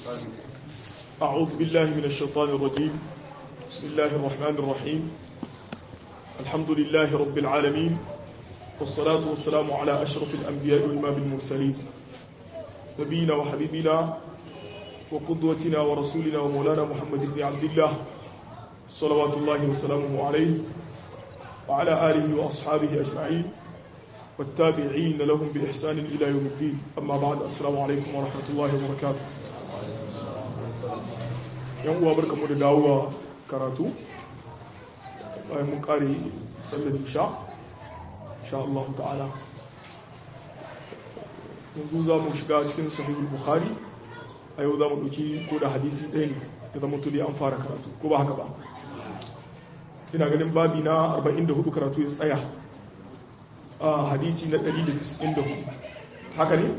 أعوذ بالله من الشيطان الرجيم بسم الله الرحمن الرحيم الحمد لله رب العالمين والصلاة والسلام على أشرف الأنبياء والإمام المرسلين نبينا وحبيبنا وقدوتنا ورسولنا ومولانا محمد بن عبد الله صلوات الله وسلامه عليه وعلى آله وأصحابه أجمعين والتابعين لهم بإحسان إلى يوم الدين أما بعد السلام عليكم ورحمة الله وبركاته yan uwa barkamu da dawowa karatu bayan mun kare sallar isha insha Allah ta'ala yanzu za mu shiga cikin sahihul bukhari a yau za mu ɗauki ko da hadisi ɗaya ne da zama tuli an fara karatu ko ba haka ba ina ganin babi na 44 karatu ya tsaya a hadisi na 194 haka ne?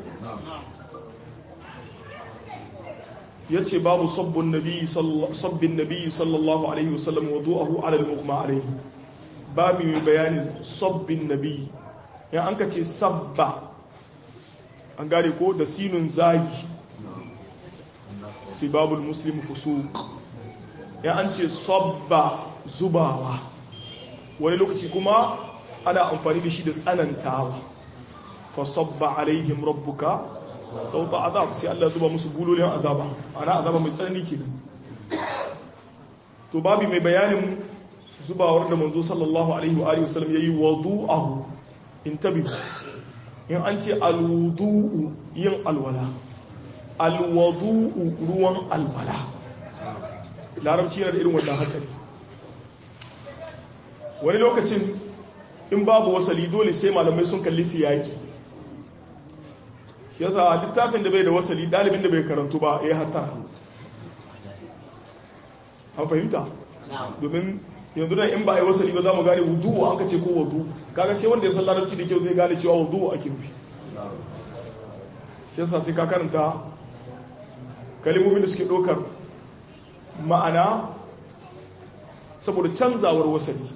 ya ce babu sabbin nabi sallallahu alaihi wasallam wa du'ahu ala al-mughma alaihi babu mai bayanin sabbin nabi ya an ka ce sabba an gane ko da sinun zagi sibabul muslim fusuq ya an ce sabba zubawa wani lokaci kuma ana amfani da shi da tsanantawa fa sabba alaihim rabbuka sauta azab sai Allah zuba musu bulolin azaba ana azaba mai tsanani ke to babi mai bayanin zubawar da manzo sallallahu alaihi wa alihi wasallam yayi wudu'ahu intabi in an ce alwudu'u yin alwala alwudu'u ruwan alwala larabci yana da irin wannan hatsari wani lokacin in babu wasali dole sai malamai sun kalli siyaki yasa littafin da bai da wasali dalibin da bai karantu ba ya hatta an fahimta domin yanzu da in ba a yi wasali ba za mu gane wudu an kace ko wudu kaga sai wanda ya san larabci da kyau zai gane cewa wudu ake nufi yasa sai ka karanta kalimomin da suke ɗaukar ma'ana saboda canzawar wasali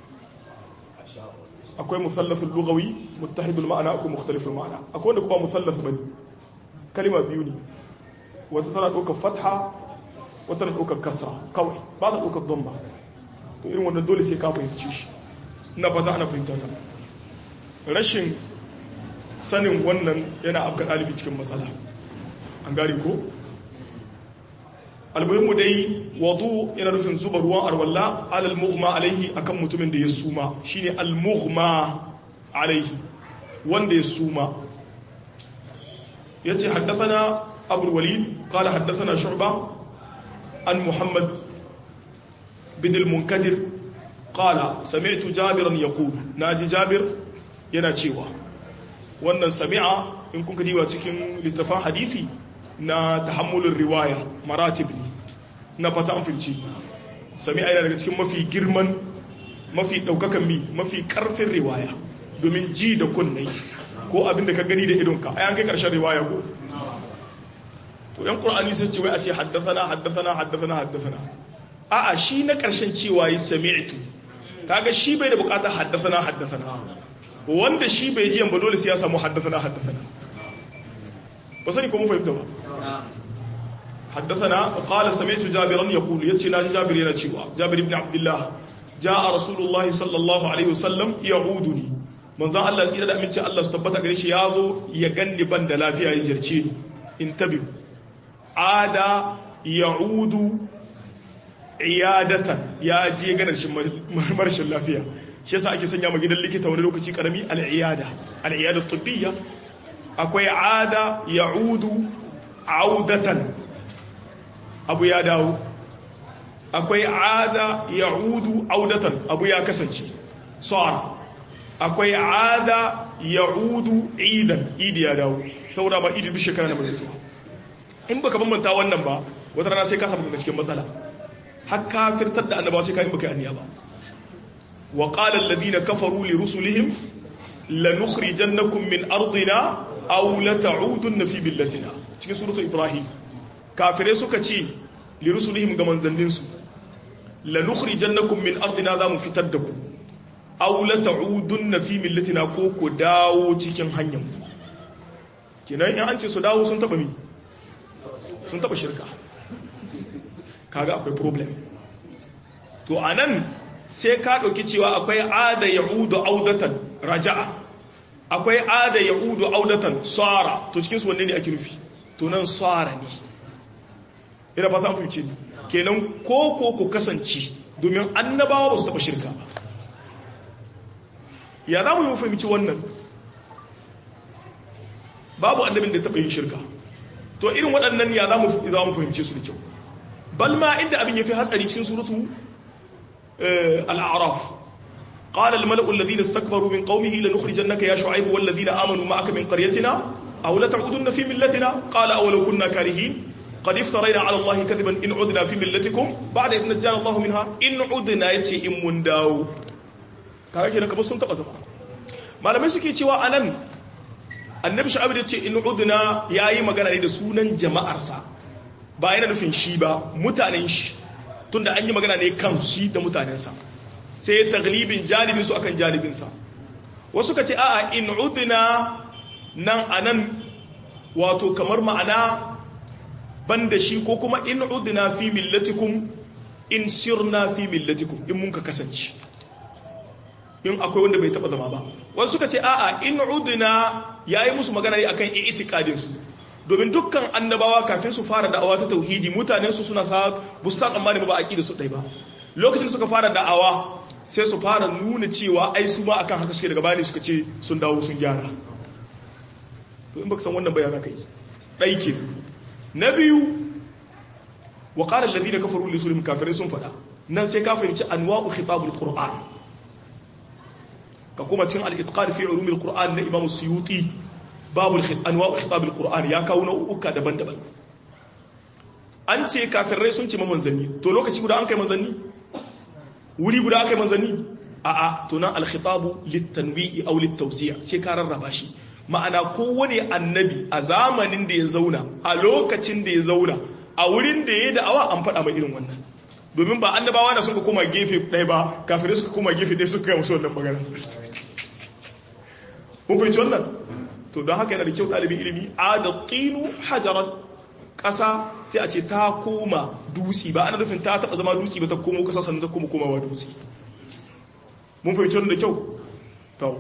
akwai musallasul lugawi muttahidul ma'ana akwai mukhtaliful ma'ana akwai wanda kuma musallas bane kalima biyu ne wata tana ɗaukar fatha wata tana ɗaukar kasra kawai ba ta ɗaukar dhamma to irin wannan dole sai ka fahimci shi ina fata ana fahimta ta rashin sanin wannan yana afka ɗalibi cikin matsala an gane ko almuhimmu dai wadu yana nufin zuba ruwan arwalla alal mughma alaihi akan mutumin da ya suma shine al mughma alaihi wanda ya suma yace haddathana abu walid qala haddathana shu'ba an muhammad bin al munkadir qala sami'tu jabiran yaqul naji jabir yana cewa wannan sami'a in kun kadiwa cikin littafin hadisi na tahammulin riwaya maratib ne na fata an filci sami aina daga cikin mafi girman mafi daukakan mi mafi karfin riwaya domin ji da kunnai ko abin da ka gani da idonka a yankai karshen riwaya ko to yan qur'ani sun ce wai a ce haddathana haddathana haddathana haddathana a'a shi na karshen cewa yi sami'tu kaga shi bai da bukatar haddathana haddathana wanda shi bai ji ba dole sai ya samu haddathana haddathana ba sani ko mun fahimta ba حدثنا قال سمعت جابرا يقول يتي ناجي جابر yana cewa جابر ibn Abdullah جاء رسول الله صلى الله عليه وسلم يعودني manzo Allah tsira da aminci Allah su tabbata gare shi yazo ya ganni ban da lafiya ya jirce ni intabi ada yaudu iyadatan ya je ganar shi marshin lafiya shi yasa ake sanya ma gidan likita wani lokaci karami al-iyada al-iyada tibbiyya akwai ada yaudu audatan abu ya dawo akwai ada ya udu audatan abu ya kasance sa'ar akwai ada ya udu idan idi ya dawo saboda ba idi duk shekara na mai in baka bambanta wannan ba wata rana sai ka samu daga cikin matsala har ka firtar da annabawa sai ka yi baka aniya ba wa qala alladhina kafaru li rusulihim lanukhrijannakum min ardina aw la ta'udunna fi billatina cikin suratul ibrahim kafirai suka ce lirusulihim ga manzanninsu la nukhrijannakum min ardina za mu fitar da ku aw la ta'udunna fi millatina ko ku dawo cikin hanyar kenan in an ce su dawo sun taba mi sun taba shirka kaga akwai problem to anan sai ka ɗauki cewa akwai ada yahudu audatan raja'a akwai ada yahudu audatan tsara to cikin su wanne ne ake nufi to nan tsara ne ina fata an fahimci kenan ko ko ku kasance domin annabawa ba su taɓa shirka ya za mu yi fahimci wannan babu annabin da taɓa yin shirka to irin waɗannan ya za mu fahimce su da kyau bal ma inda abin ya fi hatsari cikin surutu al'araf قال الملأ الذين استكبروا من قومه لنخرجنك يا شعيب والذين آمنوا معك من قريتنا أو لتعودن في ملتنا قال أولو كنا كارهين قد افترينا على الله كذبا إن عدنا في ملتكم بعد إذ نجانا الله منها إن عدنا يتي إن من داو kaga kenan kamar sun taba zama malamai suke cewa anan annabi sha'abi da ce in udna yayi magana ne da sunan jama'arsa ba yana nufin shi ba mutanen shi tunda an yi magana ne kan shi da mutanensa sai ya taglibin jalibin su akan jalibinsa wasu ka ce a'a in udna nan anan wato kamar ma'ana banda shi ko kuma in udna fi millatikum in sirna fi millatikum in mun ka kasance in akwai wanda bai taba zama ba wasu suka ce a'a in udna yayi musu magana ne akan i'tiqadin su domin dukkan annabawa kafin su fara da'awa ta tauhidi mutanen su suna sa busa tsammani ba aqida su dai ba lokacin suka fara da'awa sai su fara nuna cewa ai su ma akan haka suke daga bani suka ce sun dawo sun gyara to in baka san wannan bayana kai dai ke na biyu wa qala alladhina kafaru li sulhum kafirai sun fada nan sai ka fahimci anwa'u khitabul qur'an ka kuma cin al-itqan fi ulum al-qur'an na imam suyuti babu anwa'u khitab al-qur'an ya kawo nau'uka daban-daban an ce kafirai sun ce manzanni to lokaci guda an kai manzanni wuri guda aka yi manzanni a'a to nan al-khitabu lit-tanwi'i aw lit-tawzi' sai ka rarraba shi ma'ana kowane annabi a zamanin da ya zauna a lokacin da ya zauna a wurin da ya da'awa an faɗa mai irin wannan domin ba annabawa na suka koma gefe ɗaya ba kafirai suka koma gefe ɗaya suka kai musu wannan magana mun fahimci wannan to don haka yana da kyau ɗalibin ilimi a da ƙinu hajaran ƙasa sai a ce ta koma dusi ba ana nufin ta taɓa zama dusi ba ta komo ƙasa sannan ta koma komawa dusi mun fahimci wannan da kyau to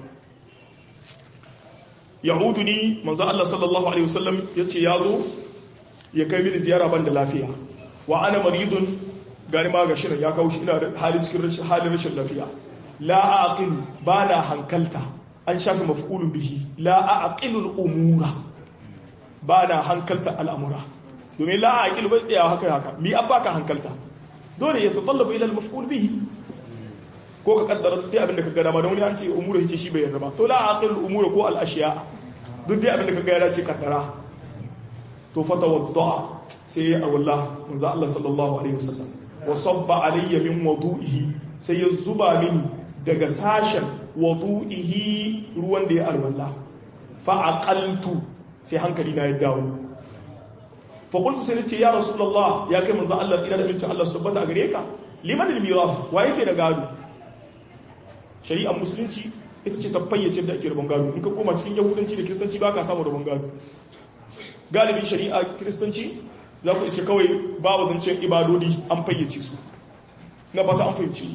yahudu ni manzo Allah sallallahu alaihi wasallam yace ya zo ya kai mini ziyara ban da lafiya wa ana maridun gani ma ga shirin ya kawo shi ina da halin cikin halin rashin lafiya la aqil ba na hankalta an shafi maf'ulun bihi la aqilul umura ba na hankalta al'amura domin la aqil bai tsaya haka haka mi abba ka hankalta dole ya tatallabu ila al-maf'ul bihi ko ka kaddara dai abin da ka gada ma don wani an ce umura yace shi bai yarda ba to la aqilul umura ko al-ashiya duk dai abin da ka ga ya ce kaddara to fata wadda sai ya awalla manzo Allah sallallahu alaihi wasallam wa sabba alayya min wudu'ihi sai ya zuba mini daga sashen wudu'ihi ruwan da ya alwala fa aqaltu sai hankali na ya dawo fa qultu sai ce ya rasulullah ya kai manzo Allah ina da bincin Allah subhanahu a gare ka liman al-mirath wa yake da gado shari'ar musulunci ita ce ta fayyace da ake rabon gado in ka koma cikin yahudanci da kiristanci ba ka samu rabon gado galibin shari'a kiristanci za ku iske kawai babu zancen ibadodi an fayyace su na fata an fahimci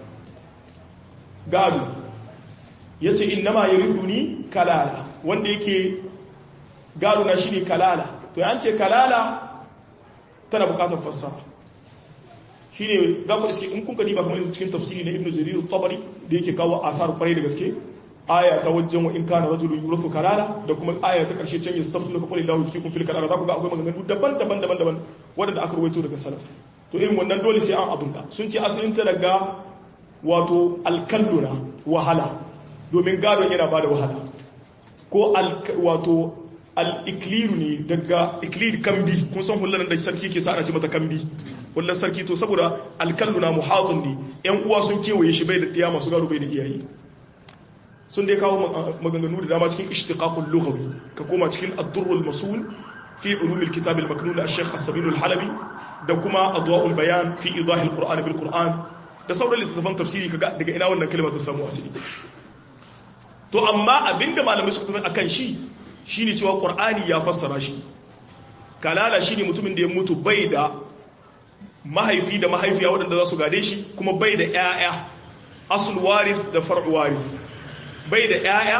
gado ya ce in nama ya ni kalala wanda yake gado na shi ne kalala to ya ce kalala tana bukatar fassara shi ne za ku iske in kun kadi ba kamar cikin tafsiri na ibn jarir tabari da yake kawo asar kwarai da gaske aya ta wajen wa in kana rajulun yurathu kalala da kuma aya ta karshe can yastafsu ka qul illahu yuftikum fil kalala za ku ga akwai maganganu daban-daban daban-daban wanda aka rawaito daga salaf to irin wannan dole sai an abunta sun ce asalin ta daga wato alkalluna wahala domin gadon yana bada wahala ko wato al-ikliru ne daga iklir kambi kun san hullan da sarki ke sa ana ce mata kambi hullan sarki to saboda alkalluna muhadun ne yan uwa sun kewaye shi bai da diya masu gado bai da iyaye sun dai kawo maganganu da dama cikin ishtiqaqul lughawi ka koma cikin ad-durrul masul fi ulumil kitab al-maknun al-shaykh as-sabil al-halabi da kuma adwa'ul bayan fi idah al-qur'an bil qur'an da sauran littattafan tafsiri kaga daga ina wannan kalma ta samu asali to amma abinda malamai suka tafi akan shi shine cewa qur'ani ya fassara shi kalala shine mutumin da ya mutu bai da mahaifi da mahaifiya waɗanda za su gade shi kuma bai da ƴaƴa asul warith da far'u warith bai da ƴaƴa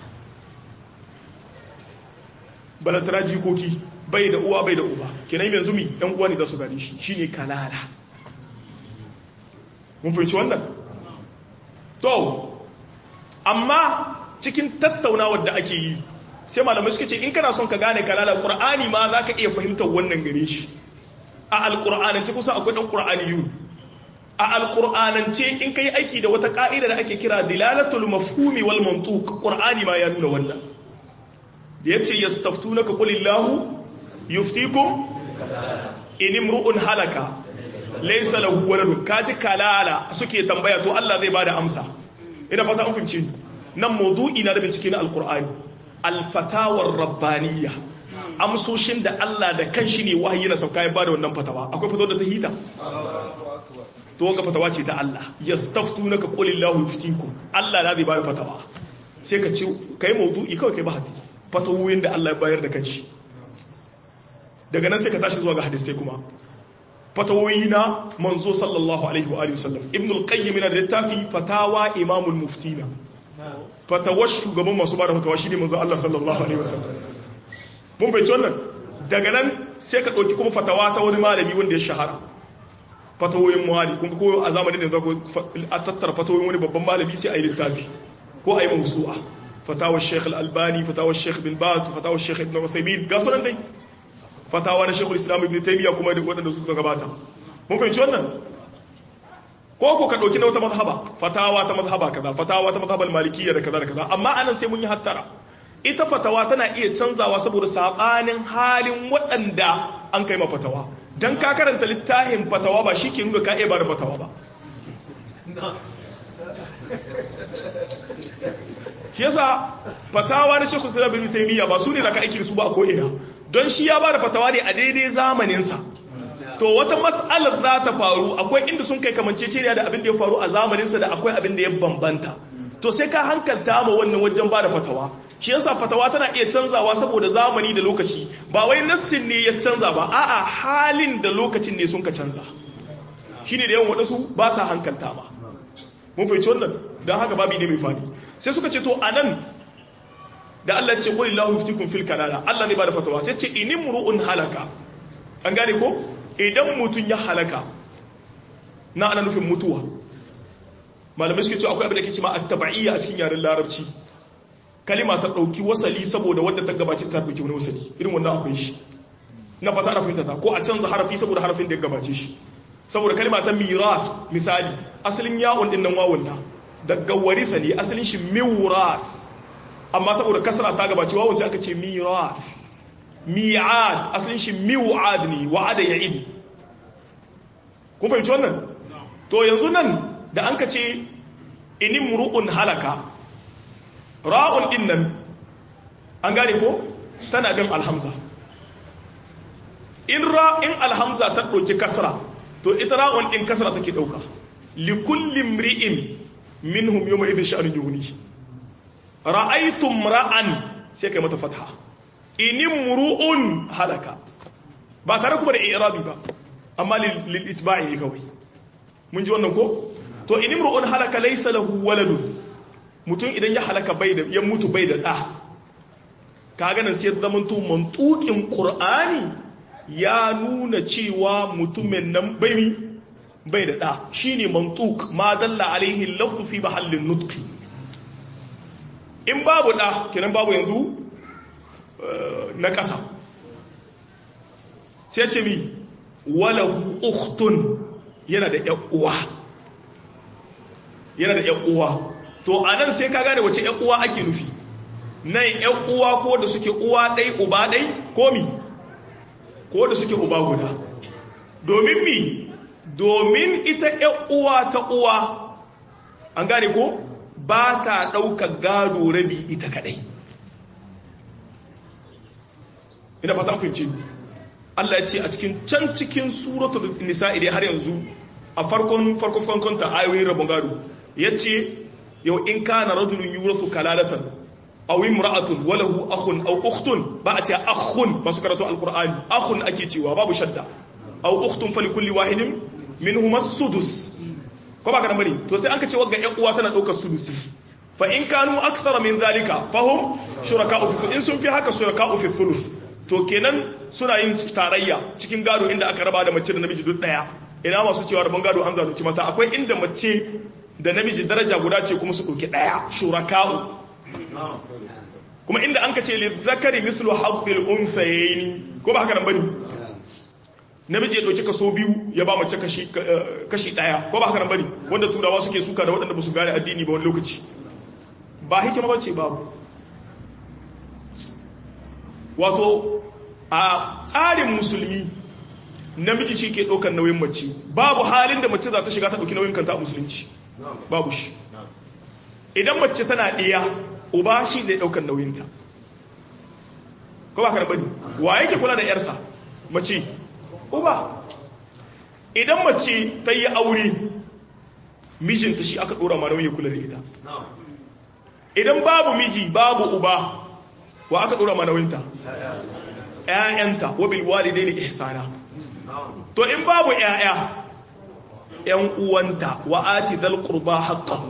balantara jikoki bai da uwa bai da uba kenan yanzu mi ɗan uwa ne za su gade shi shine kalala mun fahimci wannan to amma cikin tattaunawar da ake yi sai malamai suka ce in kana son ka gane kalala qur'ani ma zaka iya fahimtar wannan gare shi a alqur'anance kusa akwai dan qur'ani yu a alqur'anance in kai aiki da wata ka'ida da ake kira dilalatul mafhumi wal mantuq qur'ani ma ya nuna wannan da yace yastaftunaka qulillahu yuftikum in imru'un halaka laysa lahu waladun kaji kalala suke tambaya to Allah zai bada amsa ina fata an fahimci nan mawdu'i na da bincike na alqur'ani alfatawar rabbaniya amsoshin da Allah da kanshi ne wahayi na sauka ya bada wannan fatawa akwai fatawa da ta hita to ga fatawa ce ta Allah yastaftunaka qulillahu yuftikum Allah na zai bada fatawa sai ka ce kai mawdu'i kawai kai bahati fatawoyin da Allah ya bayar da kanshi daga nan sai ka tashi zuwa ga hadisai kuma fatawoyi na manzo sallallahu alaihi wa alihi wasallam ibn al-qayyim yana da littafi fatawa imamul muftina fatawar shugaban masu bada fatawa shine manzo Allah sallallahu alaihi wasallam mun fahimci wannan daga nan sai ka dauki kuma fatawa ta wani malami wanda ya shahara fatawoyin muhali kuma ko a zamanin da zako a tattara fatawoyin wani babban malami sai a yi littafi ko a yi mawsu'a fatawar Sheikh Al-Albani fatawar Sheikh Bin Baz fatawar Sheikh Ibn Uthaymeen ga sunan dai fatawa na Sheikh Islam Ibn Taymiyyah kuma da waɗanda suka gabata mun fahimci wannan ko ko ka dauki na wata mazhaba fatawa ta mazhaba kaza fatawa ta mazhabal malikiyya da kaza da kaza amma anan sai mun yi hattara ita fatawa tana iya canzawa saboda sabanin halin waɗanda an kai ma fatawa dan ka karanta littafin fatawa ba shi ke nuna ka iya ba da fatawa ba shi yasa fatawa na shekul islam ibn taymiya ba su ne zaka aiki da su ba ko ina don shi ya ba da fatawa ne a daidai zamanin sa to wata mas'alar za ta faru akwai inda sun kai kamanceceniya da abin da ya faru a zamanin sa da akwai abin da ya bambanta to sai ka hankalta ma wannan wajen ba da fatawa shi yasa fatawa tana iya canzawa saboda zamani da lokaci ba wai nassin ne ya canza ba a'a halin da lokacin ne sun ka canza shine da yawan wadansu ba sa hankalta ma mun fahimci wannan don haka babi ne mai fadi sai suka ce to anan da Allah ce qul illahu yuftikum fil kalala Allah ne ba da fatawa sai ce inimru'un halaka an gane ko idan mutun ya halaka na ana nufin mutuwa malamai suke ce akwai abin da ke cewa at-tab'iyya a cikin yaren larabci kalima ta dauki wasali saboda wanda ta gabace ta dauki wani wasali irin wannan akwai shi na fata ana fahimta ta ko a canza harafi saboda harafin da ya gabace shi saboda kalima ta mirath misali asalin yawon din nan wawun da daga warisa ne asalin shi miwrath amma saboda kasra ta gabace wawun sai aka ce mirath mi'ad asalin shi miwad ne wa'ada ya'id kun fahimci wannan to yanzu nan da an ka ce inimru'un halaka ra'un din nan an gane ko tana bin alhamza in ra'in alhamza ta ɗauki kasra to ita ra'un din kasra take ɗauka likulli mri'in minhum yawma idhin sha'anun yughni ra'aytum ra'an sai kai mata fatha inimru'un halaka ba tare kuma da i'rabi ba amma lil itba'i ne kawai mun ji wannan ko to inimru'un halaka laysa lahu waladun mutum idan ya halaka bai da ya mutu bai da da kaga nan sai zaman to mantukin qur'ani ya nuna cewa mutumin nan bai bai da da shine mantuk ma dalla alaihi lafzu fi mahallin nutqi in babu da kenan babu yanzu na ƙasa sai ce mi walahu ukhtun yana da uwa yana da uwa to a nan sai ka gane wace uwa ake nufi nan uwa ko da suke uwa ɗai uba ɗai ko mi ko da suke uba guda domin mi domin ita uwa ta uwa an gane ko ba ta ɗaukar gado rabi ita kaɗai ina fata fahimci Allah ya ce a cikin can cikin suratul nisa idan har yanzu a farkon farkon farkon ta ayoyin rabon gado yace yau in kana rajulun yurathu kalalatan aw imra'atun wa lahu akhun aw ukhtun ba a ce akhun ba su karatu alqur'ani akhun ake cewa babu shadda aw ukhtun fali kulli wahidin minhum as-sudus ko ba ka bane to sai an ka ce wagga ƴan uwa tana daukar sudusi fa in kanu akthara min zalika fahum shuraka'u fi in sun fi haka shuraka'u fi thuluth to kenan suna yin tarayya cikin gado inda aka raba da mace da namiji duk daya ina masu cewa rabon gado an zalunci mata akwai inda mace da namiji daraja guda ce kuma su ɗauki ɗaya shuraka'u kuma inda an ka ce li zakari mislu haqqil unsayni ko ba haka nan bane namiji ya ɗauki kaso biyu ya ba mace kashi kashi ɗaya ko ba haka nan bane wanda turawa suke suka da waɗanda ba su gane addini ba wani lokaci ba hikima ba ce babu wato a tsarin musulmi namiji shi ke ɗaukar nauyin mace babu halin da mace za ta shiga ta ɗauki nauyin kanta a musulunci babu shi idan mace tana ɗiya uba shi zai ɗaukar nauyinta ko ba ka bane wa yake kula da yarsa mace uba idan mace ta yi aure mijinta shi aka ɗora ma nauyin kula da ita idan babu miji babu uba wa aka ɗora ma nauyinta ‘ya'yanta wabil walidai ne ihsana to in babu ‘ya'ya ‘yan uwanta wa ati zal qurba haqqan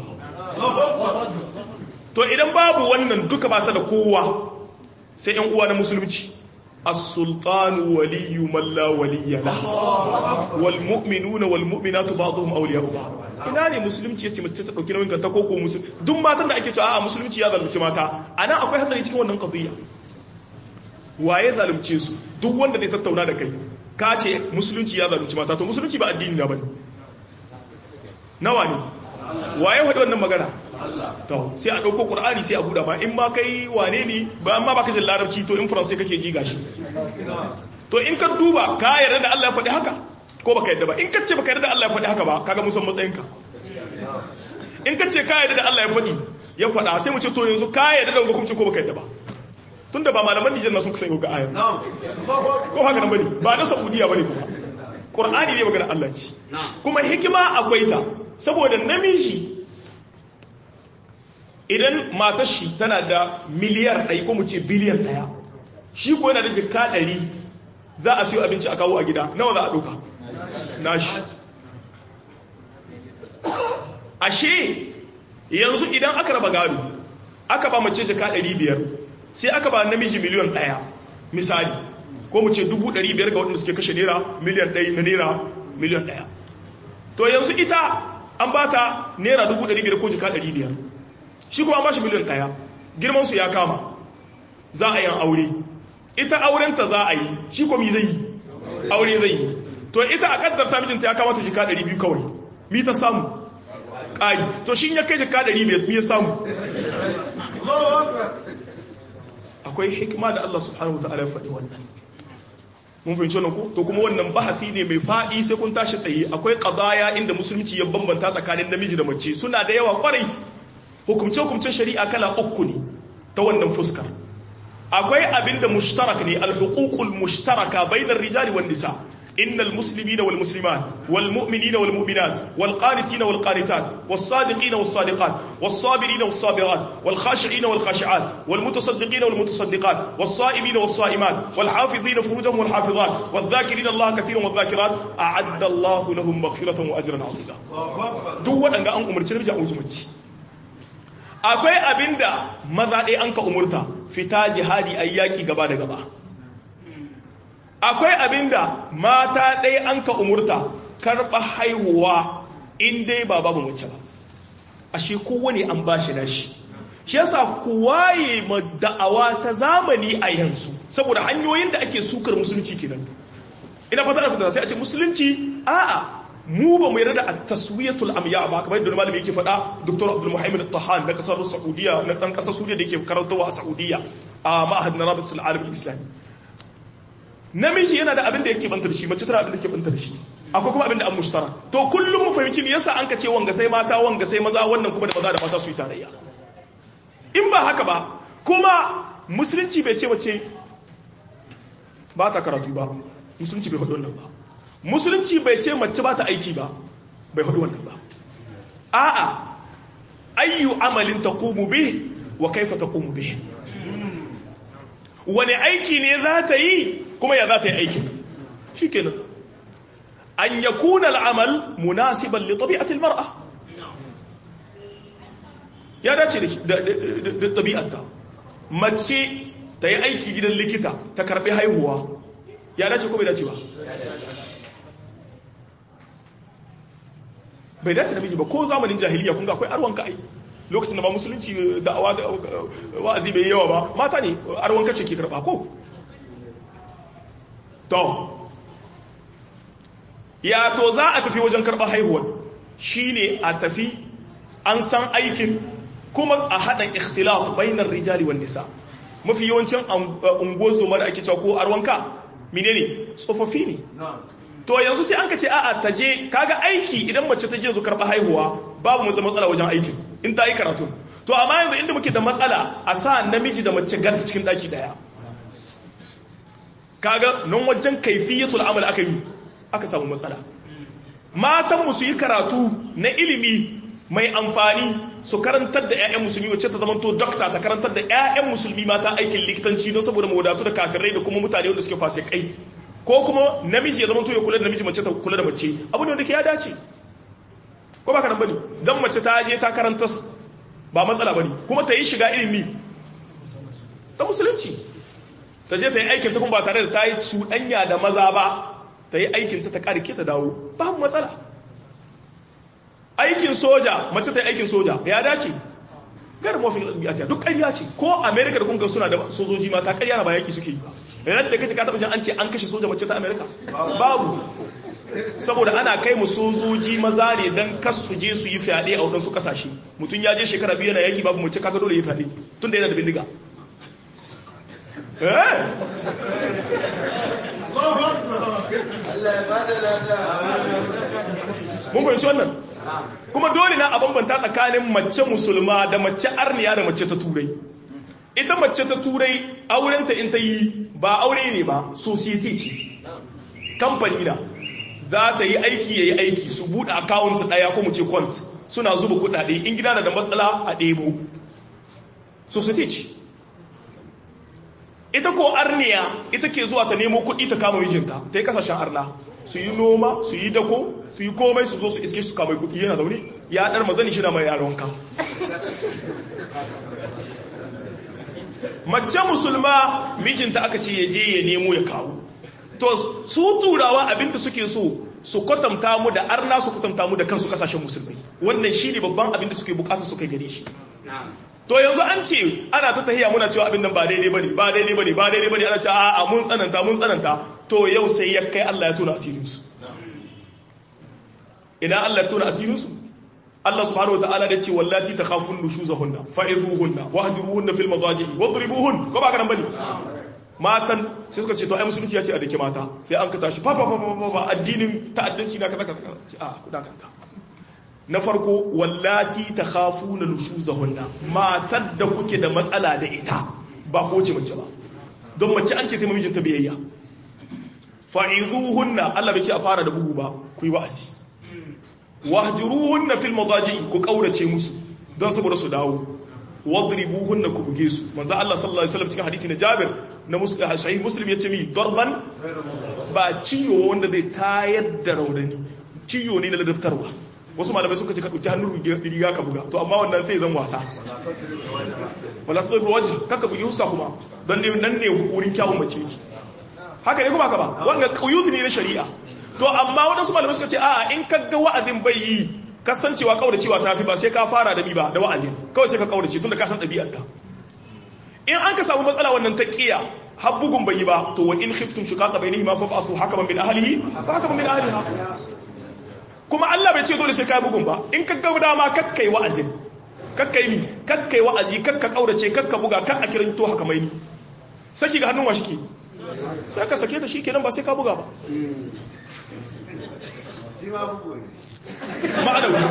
to idan babu wannan duka ba ta da kowa sai ‘yan uwa na musulunci as-sultanu waliyyu man la waliyya lahu wal mu'minuna wal mu'minatu ba'dhum awliya'u ba'd ina ne musulunci yace mace ta dauki nauyin kanta ko ko musulunci duk matan da ake cewa a musulunci ya zalunci mata anan akwai hatsari cikin wannan qadiyya waye zalunce su duk wanda zai tattauna da kai ka ce musulunci ya zalunci mata to musulunci ba addini na bane nawa ne waye wadi wannan magana to sai a dauko qur'ani sai a buda ma in ma kai wane ne ba amma baka jin larabci to in faransai kake ji gashi to in ka duba ka yarda da Allah ya faɗi haka ko baka yarda ba in ka ce baka yarda da Allah ya faɗi haka ba kaga musan matsayinka in ka ce ka yarda da Allah ya faɗi ya faɗa sai mu ce to yanzu ka yarda da hukunci ko baka yarda ba tunda ba malaman Nijar na sun kusa ga ayar ko haka nan bane ba na Saudiya bane kuma Qur'ani ne magana Allah ce kuma hikima akwai ta saboda namiji idan matar shi tana da miliyar ɗaya ko mu ce biliyan ɗaya shi ko yana da jikka ɗari za a siyo abinci a kawo a gida nawa za a ɗauka nashi ashe yanzu idan aka raba gado aka ba mace jikka ɗari biyar sai aka ba namiji miliyan ɗaya misali ko mu ce dubu ɗari biyar ga waɗanda suke kashe naira miliyan ɗaya na naira miliyan ɗaya to yanzu ita an ba ta naira dubu ɗari biyar ko jika ɗari biyar shi kuma an ba shi miliyan ɗaya girmansu ya kama za a yin aure ita aurenta za a yi shi kuma zai yi aure zai yi to ita a ƙaddar ta mijinta ya kama ta jika ɗari biyu kawai mi ta samu ƙari to shi ya kai jika ɗari biyar mi ya samu akwai hikima da Allah subhanahu wa ta'ala ya faɗi wannan mun fahimci wannan ko to kuma wannan bahasi ne mai faɗi sai kun tashi tsaye akwai qadaya inda musulunci ya bambanta tsakanin namiji da mace suna da yawa kwarai hukumce hukumcen shari'a kala uku ne ta wannan fuskar akwai abinda mushtarak ne al-huququl mushtaraka bainar rijali wan nisa إن المسلمين والمسلمات والمؤمنين والمؤمنات والقانتين والقانتات والصادقين والصادقات والصابرين والصابرات والخاشعين والخاشعات والمتصدقين والمتصدقات والصائمين والصائمات والحافظين فروجهم والحافظات والذاكرين الله كثيرا والذاكرات أعد الله لهم مغفرة وأجرا عظيما دو أن أن أمرت نبي أمرت akwai abinda maza ɗaya an ka umurta fita jihadi ayyaki gaba da gaba akwai abinda mata ɗaya an ka umurta karɓa haihuwa in dai ba babu mace ba ashe kowane an ba shi nashi shi yasa ku waye ma da'awa ta zamani a yanzu saboda hanyoyin da ake sukar musulunci kenan ina fata da fita sai a ce musulunci a'a mu ba mu yarda da taswiyatul amya ba kamar yadda malami yake faɗa Dr. Abdul Muhammad Tahan na kasar Saudiya na ɗan ƙasar Suriya da yake karantawa a Saudiya a ma'ahad na Rabitul Alam Islami namiji yana da abin da yake banta da shi mace tana abin da yake banta da shi akwai kuma abin da an mushtara to kullum mu fahimci me yasa an ka ce wanga sai mata wanga sai maza wannan kuma da maza da mata su yi tarayya in ba haka ba kuma musulunci bai ce mace ba ta karatu ba musulunci bai faɗi wannan ba musulunci bai ce mace ba ta aiki ba bai faɗi wannan ba a'a ayyu amalin taqumu bih wa kaifa taqumu bihi wani aiki ne za ta yi kuma ya za ta yi aikin shikenan an yakuna al'amal munasiban li tabi'ati al-mar'a ya dace da ɗabi'arta mace ta yi aiki gidan likita ta karɓi haihuwa ya dace ko bai dace ba bai dace da miji ba ko zamanin jahiliya kun ga akwai arwanka ai lokacin da ba musulunci da wa'azi bai yawa ba mata ne arwanka ce ke karɓa ko to ya to za a tafi wajen karɓar haihuwa shine a tafi an san aikin kuma a haɗin ikhtilaf bainar rijali wan nisa mafi yawancin unguwar zoma da ake cewa ko arwanka menene tsofaffi ne to yanzu sai an ka ce a'a ta je kaga aiki idan mace ta je zo karɓa haihuwa babu mu matsala wajen aikin in ta yi karatu to amma yanzu inda muke da matsala a sa namiji da mace ganta cikin ɗaki ɗaya kaga nan wajen kaifiyatul amal aka yi aka samu matsala matan mu su yi karatu na ilimi mai amfani su karantar da 'ya'yan musulmi wacce ta zama to dokta ta karantar da 'ya'yan musulmi mata aikin likitanci don saboda mawadatu da kafirai da kuma mutane wanda suke fasikai ko kuma namiji ya zama to ya kula da namiji mace ta kula da mace abu ne wanda ke ya dace ko ba ka nan bane dan mace ta je ta karanta ba matsala bane kuma ta yi shiga ilimi ta musulunci ta je ta yi aikin ta kuma ba tare da ta yi cuɗanya da maza ba ta yi aikin ta ta ƙarke ta dawo babu matsala aikin soja mace ta yi aikin soja ya dace gar mafi ɗabi'ata duk ƙarya ce ko amerika da kunga suna da sojoji mata ƙarya na ba yaki suke yi ba ranar da kace ka taɓa jin an ce an kashe soja mace ta amerika babu saboda ana kai mu sojoji maza ne don kas su je su yi fyaɗe a waɗansu ƙasashe mutum ya je shekara biyu yana yaki babu mace kaga dole ya fyaɗe tun da yana da bindiga mun fahimci wannan kuma dole na a bambanta tsakanin mace musulma da mace arniya da mace ta turai ita mace ta turai aurenta in ta yi ba aure ne ba society ce kamfani na za ta yi aiki ya yi aiki su buɗe akawunt ɗaya ko mu ce kwant suna zuba kuɗaɗe in gida na da matsala a ɗebo society ce ita ko arniya ita ke zuwa ta nemo kuɗi ta kama mijinta ta yi kasashen arna su yi noma su yi dako su yi komai su zo su iske su kama kuɗi yana zaune ya ɗar mazani shi na mai yaronka mace musulma mijinta aka ce ya je ya nemo ya kawo to su turawa abinda suke so su kwatanta mu da arna su kwatanta mu da kansu kasashen musulmai wannan shi ne babban abinda suke bukata su kai gare shi to yanzu an ce ana ta tahiya muna cewa abin nan ba daidai bane ba daidai bane ba daidai bane ana cewa a'a mun tsananta mun tsananta to yau sai ya kai Allah ya tona asirin su ina Allah ya tona asirin su Allah subhanahu wataala da ce wallati takhafun nushuzahunna fa'iruhunna wahjuruhunna fil madaji'i wadribuhun ko ba kana bane matan sai suka ce to ai musulunci ya ce a dake mata sai an ka tashi fa fa fa fa addinin ta'addanci na kaza kaza ce a kuda kanta na farko wallati ta khafu na nushuzahunna matar da kuke da matsala da ita ba ko ce mace ba don mace an ce ta mijinta biyayya fa'izuhunna Allah bai ce a fara da bugu ba ku yi wa'azi wahjuruhunna fil madaji ku kaurace musu don saboda su dawo wadribuhunna ku buge su manzo Allah sallallahu alaihi wasallam cikin hadisi na Jabir na muslim sahih muslim yace mi darban ba ciyo wanda zai tayar da raudani ciyo ne na ladabtarwa wasu malamai suka ce ka ɗauki hannun riga ka buga to amma wannan sai zan wasa wala ta ɗauki waje kaka bugi hussa kuma don ne nan ne wurin kyawun mace yake haka ne kuma ka ba wanda ƙauyuzi ne na shari'a to amma waɗansu malamai suka ce a'a in ka ga wa'azin bai yi kasancewa kauracewa ta fi ba sai ka fara da bi ba da wa'azin kawai sai ka kaurace tun da ka san ɗabi'arta in an ka samu matsala wannan ta ƙiya har bugun bai yi ba to wa in khiftum shuqaqa bainihima fa ba'athu hakaman min ahlihi fa hakaman min ahliha kuma Allah bai ce dole sai kai bugun ba in ka ga dama kakkai wa'azin kakkai mi kakkai wa'azi kakka kaurace kakka buga kak a kiran to haka mai ni saki ga hannun wa shike sai ka sake ta shikenan ba sai ka buga ba ma'anawi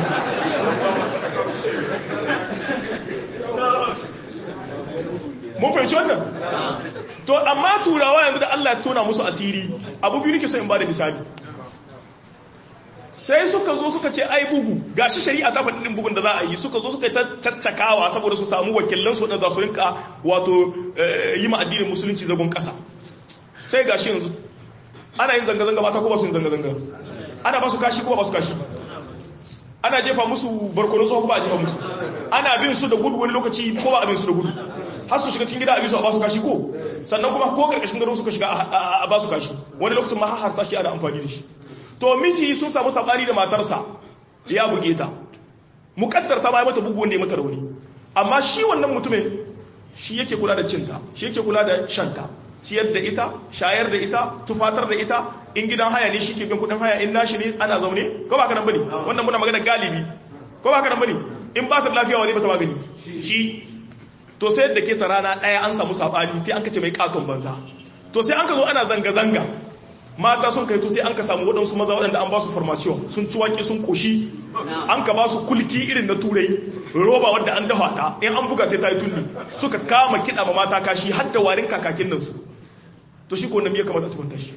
mun fahimci wannan to amma turawa yanzu da Allah ya tona musu asiri abu biyu nake so in ba da misali sai suka zo suka ce ai bugu gashi shari'a ta faɗi ɗin bugun da za a yi suka zo suka yi ta caccakawa saboda su samu wakilan su da su rinka wato yi ma addinin musulunci zagon ƙasa sai gashi yanzu ana yin zanga-zanga mata ko ba su yin zanga-zanga ana ba su kashi ko ba su kashi ana jefa musu barkono tsohon ba a jefa musu ana bin su da gudu wani lokaci ko ba a bin su da gudu har su shiga cikin gida a bi su a ba su kashi ko sannan kuma ko karkashin gado suka shiga a ba su kashi wani lokacin ma har sashi ana amfani da shi to miji sun samu sabani da matarsa ya buge ta mukaddar ta bai mata bugu wanda ya mata rauni amma shi wannan mutumin shi yake kula da cinta shi yake kula da shanta ciyar da ita shayar da ita tufatar da ita in gidan haya ne shi ke bin kudin haya in nashi ne ana zaune ko ba ka nan bane wannan muna magana galibi ko ba ka nan bane in ba ta lafiya wa zai bata magani shi to sai da ke ta rana daya an samu sabani sai an kace mai katon banza to sai an ka zo ana zanga zanga mata sun kai to sai an ka samu waɗansu maza waɗanda an ba su formation sun ci wake sun koshi an ka ba su kulki irin na turai roba wadda an dafa ta in an buga sai ta yi tunni suka kama kiɗa ma mata kashi har da warin kakakin nan su to shi ko nan ya kamata su kwanta shi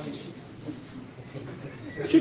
shi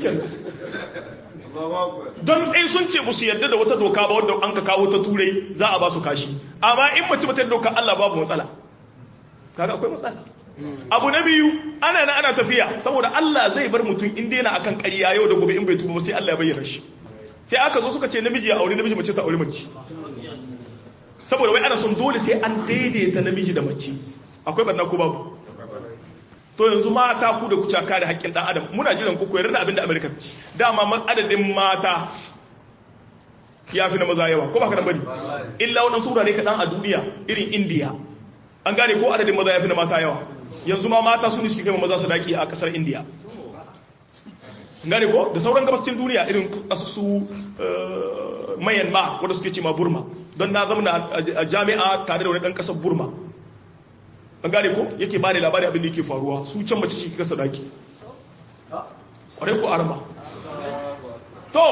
don ɗai sun ce musu yadda da wata doka ba wadda an ka kawo ta turai za a ba su kashi amma in mace mata doka Allah babu matsala kaga akwai matsala abu na biyu ana na ana tafiya saboda Allah zai bar mutum in daina akan ƙarya yau da gobe in bai tuba sai Allah ya bayyana shi sai aka zo suka ce namiji ya aure namiji mace ta aure mace saboda wai ana son dole sai an daidaita namiji da mace akwai barna ko babu to yanzu mata ku da kuca kare haƙƙin ɗan adam muna jiran ku koyar da abin da Amerika ta ci dama adadin mata ya fi na maza yawa ko ba ka nan bane illa wannan sura ne kaɗan a duniya irin indiya an gane ko adadin maza ya fi na mata yawa yanzu ma mata su ne suke kai maza su daki a kasar indiya gane ko da sauran gabascin duniya irin su mayanma wanda suke ce ma burma don na zama a jami'a tare da wani dan kasar burma an gane ko yake ba da labari abin da yake faruwa su can mace shi kasa daki ƙwarai ko arma to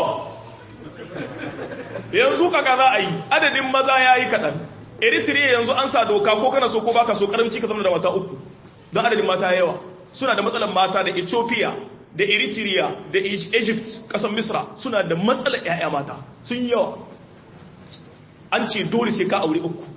yanzu kaka za a yi adadin maza ya yi kaɗan eritrea yanzu an sa doka ko kana so ko baka so karamci ka zama da mata uku don adadin mata yawa suna da matsalar mata da ethiopia da eritrea da egypt kasan misra suna da matsalar 'ya'ya mata sun yawa an ce dole sai ka aure uku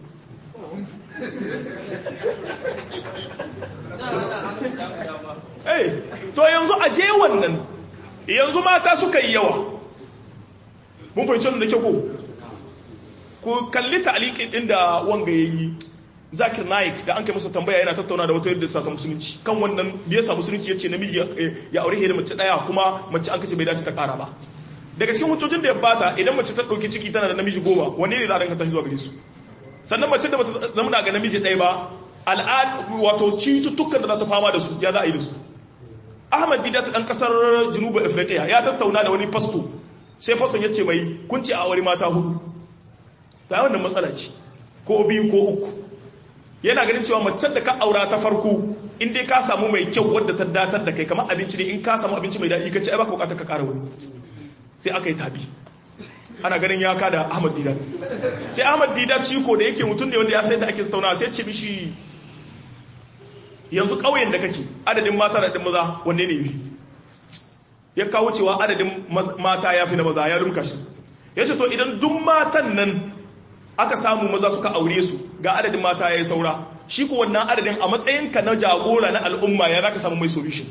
to yanzu a je wannan yanzu mata suka yi yawa mun fahimci da ke ko ku kalli ta'aliƙin ɗin da wanga ya yi zakir naik da an kai masa tambaya yana tattauna da wata yadda sa ta musulunci kan wannan da yasa musulunci ya ce namiji ya aure da mace ɗaya kuma mace an kace bai dace ta ƙara ba daga cikin hujjojin da ya bata idan mace ta ɗauki ciki tana da namiji goma wanne ne za a danka tashi zuwa gare su sannan mace da bata zama ga namiji ɗaya ba al'ad wato cututtukan da za ta fama da su ya za a yi da su ahmad didat ɗan ƙasar junubu afirka ya tattauna da wani fasto sai faston ya ce mai kunci a aure mata hudu ta yi wannan matsala ce ko biyu ko uku yana ganin cewa macen da ka aura ta farko in dai ka samu mai kyau wadda ta datar da kai kamar abinci ne in ka samu abinci mai daɗi ka ce ai baka bukatar ka kara wani sai aka yi tabi ana ganin ya kada ahmad didat sai ahmad didat shi ko da yake mutum ne wanda ya sai da ake tattauna sai ce mishi yanzu ƙauyen da kake adadin mata da adadin maza wanne ne yafi ya kawo cewa adadin mata ya fi na maza ya rumka shi ya ce to idan duk matan nan aka samu maza suka aure su ga adadin mata ya yi saura shi ku wannan adadin a matsayinka na jagora na al'umma ya za ka samu mai solution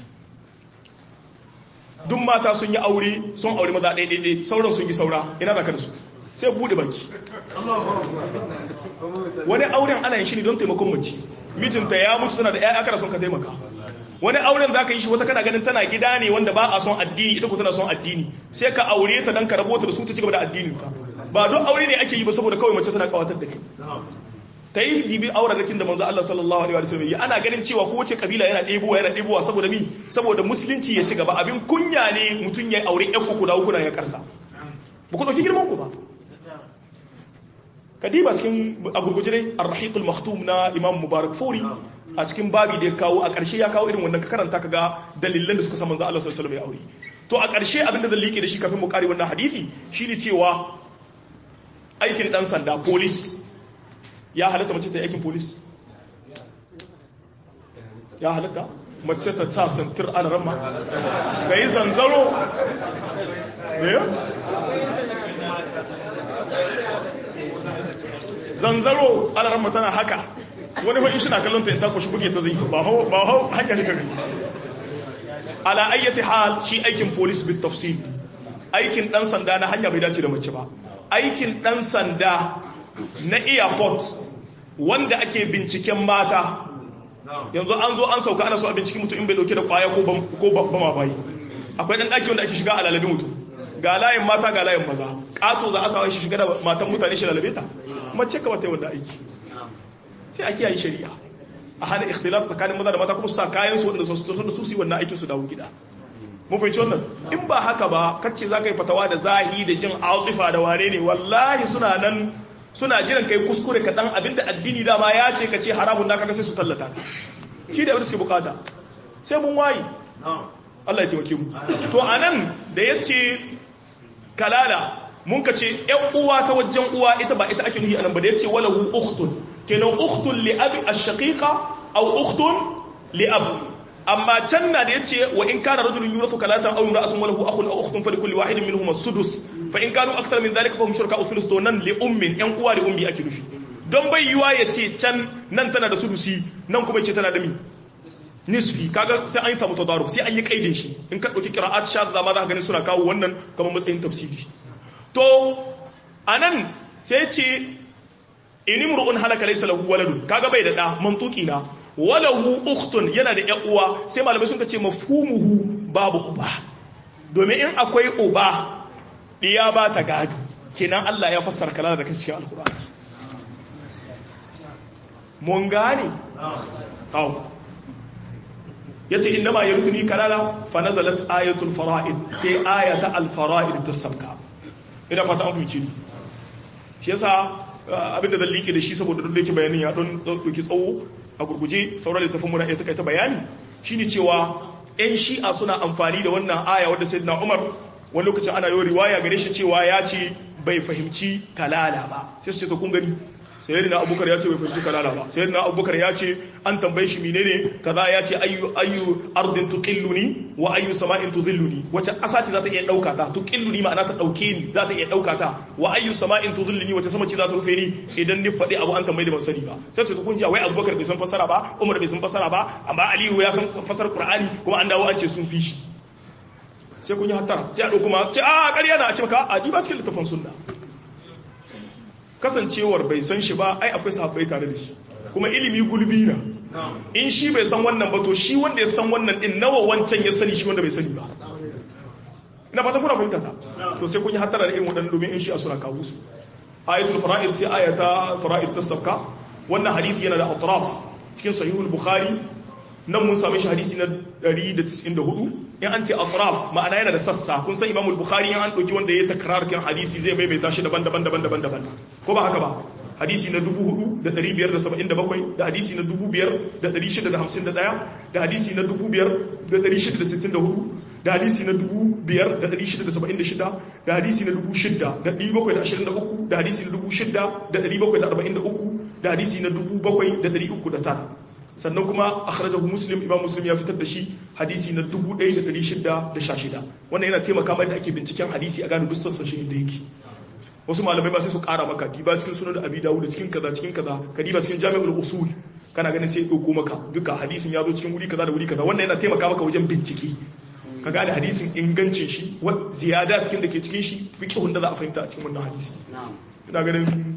duk mata sun yi aure sun aure maza ɗaiɗaiɗai sauran sun yi saura ina za ka da su sai buɗe baki wani auren ana yin shi ne don taimakon mace mijinta ya mutu tana da 'ya'ya kada son ka taimaka wani auren za ka yi shi wata kana ganin tana gida ne wanda ba a son addini ita ko tana son addini sai ka aure ta don ka rabota da su ta cigaba da addinin ka ba don aure ne ake yi ba saboda kawai mace tana kawatar da kai ta yi dibi aurarakin da manzo Allah sallallahu alaihi wasallam yi ana ganin cewa kowace kabila yana ɗebowa yana ɗebowa saboda mi saboda musulunci ya ci gaba abin kunya ne mutum ya aure ƴan kuku da hukuna ya karsa ba ku ɗauki girman ku ba kadiba cikin a gurguje dai ar-rahiqul maktum na imam mubarak furi a cikin babi da ya kawo a ƙarshe ya kawo irin wannan ka karanta ka ga dalilan da suka sa manzo Allah sallallahu alaihi wasallam ya aure to a ƙarshe abin da zan liƙe da shi kafin mu kare wannan hadisi shine cewa aikin dan sanda police ya halatta mace ta yi aikin police ya halatta mace ta sa santir alarama ka yi zanzaro zanzaro alarama tana haka wani fa'in shi na kallon ta ta kwashi buge ta zai ba hau hanyar shi kare ala ayyati hal shi aikin police bit tafsir aikin dan sanda na hanya bai dace da mace ba aikin dan sanda na airport wanda ake binciken mata yanzu an zo an sauka ana so a binciki mutum in bai dauke da kwaya ko bama bayi akwai dan daki wanda ake shiga a lalabe mutum ga layin mata ga layin maza kato za a sawa shi shiga da matan mutane shi lalabe ta mace ka wata yi wanda aiki sai a kiyaye shari'a a hana ikhtilaf tsakanin maza da mata kuma sa kayan su wanda su su su wannan aikin su dawo gida mun fahimci wannan in ba haka ba kacce za ka yi fatawa da zahi da jin altifa da wane ne wallahi suna nan suna jiran kai kuskure ka dan abinda addini dama ya ce ka ce haramun da kaga sai su tallata shi da abin suke bukata sai mun wayi Allah ya taimake mu to anan da yace kalala mun ka ce ƴan uwa ta wajen uwa ita ba ita ake nuhi anan ba da yace walahu ukhtun kenan ukhtun li abi ash-shaqiqa aw ukhtun li ab amma can na da yace wa in kana rajulun yurathu kalatan aw imra'atun walahu akhun aw ukhtun fa likulli wahidin minhum as-sudus fa in kanu akthar min dhalika fa hum shuraka thuluth to nan li ummin yan uwa li ummi ake nufi don bai yiwa yace can nan tana da sudusi nan kuma yace tana da mi nisfi kaga sai an yi samu tadarub sai an yi kaidin shi in ka dauki qira'at shadda ma za ka gani suna kawo wannan kamar matsayin tafsiri to anan sai ce inimru'un halaka laysa lahu waladun kaga bai da da mantuki na walahu ukhtun yana da ƴan uwa sai malamai sun ce mafhumuhu babu uba domin in akwai uba diya ba ta gado kenan Allah ya fassara kalala da cikin alqur'ani mun gane aw yace innama yarithuni kalala fa nazalat ayatul fara'id sai ayata al fara'id ta sabka ina fata an fahimci ni shi yasa abinda zan liƙe da shi saboda duk da yake bayanin ya don ɗauki tsawo a gurguje sauran littafin muna iya takaita bayani shine cewa yan shi'a suna amfani da wannan aya wadda sayyidina Umar wani lokacin ana yi riwaya gare shi cewa ya ce bai fahimci kalala ba sai su ce to kun gani sayyidina Abubakar ya ce bai fahimci kalala ba sayyidina Abubakar ya ce an tambaye shi menene kaza ya ce ayyu ayyu ardin tuqilluni wa ayyu sama'in tudhilluni wace ƙasa ce za ta iya dauka ta tuqilluni ma'ana ta dauke ni za ta iya dauka ta wa ayyu sama'in tudhilluni wace sama ce za ta rufe ni idan ni faɗi abu an tambaye da ban sani ba sai ce kun ji wai Abubakar bai san fasara ba Umar bai san fasara ba amma Aliyu ya san fasar Qur'ani kuma an dawo an ce sun fi shi sai kun yi hattara sai a dauko ma ce a ƙarya na a ce maka a ba cikin littafin sunna kasancewar bai san shi ba ai akwai sahabbai tare da shi kuma ilimi gulbi na in shi bai san wannan ba to shi wanda ya san wannan din nawa wancan ya sani shi wanda bai sani ba ina fata kuna fahimta ta to sai kun yi hatara da irin waɗannan domin in shi a suna kawo su ayatul fara'id sai ayata fara'id ta sabka wannan hadisi yana da atraf cikin sahihul bukhari nan mun same shi hadisi na 194 in an ce atraf ma'ana yana da sassa kun san imamul bukhari in an ɗauki wanda ya takrar kan hadisi zai maimaita shi daban-daban daban-daban daban ko ba haka ba hadisi na 4577 da hadisi na 5651 da hadisi na 5664 da hadisi na 5676 da hadisi na 6723 da hadisi na 6743 da hadisi na 7309 sannan kuma akhrajahu muslim imam muslim ya fitar da shi hadisi na 1616 wannan yana taimaka mai da ake binciken hadisi a gane duk sassan shi da yake wasu malamai ba sai su kara maka diba cikin sunan da abi dawud cikin kaza cikin kaza ka diba cikin jami'ul usul kana ganin sai dauko maka duka hadisin ya zo cikin wuri kaza da wuri kaza wannan yana taimaka maka wajen bincike ka gane hadisin ingancin shi wa ziyada cikin da ke cikin shi fiqhun da za a fahimta a cikin wannan hadisi ina ganin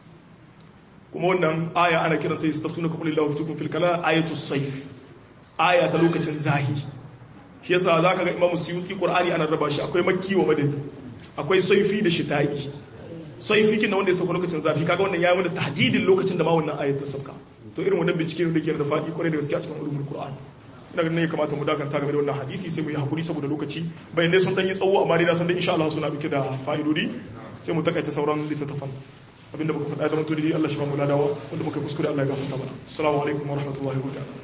kuma wannan aya ana kiranta yastafuna ka kulillahu fitukum fil kala ayatu sayf aya ta lokacin zahi shi yasa zaka ga imamu suyuti qur'ani ana raba shi akwai makki wa madani akwai sayfi da shita'i sayfi kin wanda ya sauka lokacin zafi kaga wannan yayi mana tahdidin lokacin da ma wannan ayat ta sauka to irin wannan bincike ne da ke da fadi kwarai da gaskiya cikin ulumul qur'an ina ganin ya kamata mu dakanta game da wannan hadisi sai mu yi hakuri saboda lokaci bayan dai sun dan yi tsawo amma dai na san dai insha Allah suna dauke da fa'idodi sai mu takaita sauran littattafan abinda muka faɗa da mutum Allah shi ba mu ladawa wanda muka kuskure Allah ya gafarta mana assalamu alaikum wa rahmatullahi wa barakatuh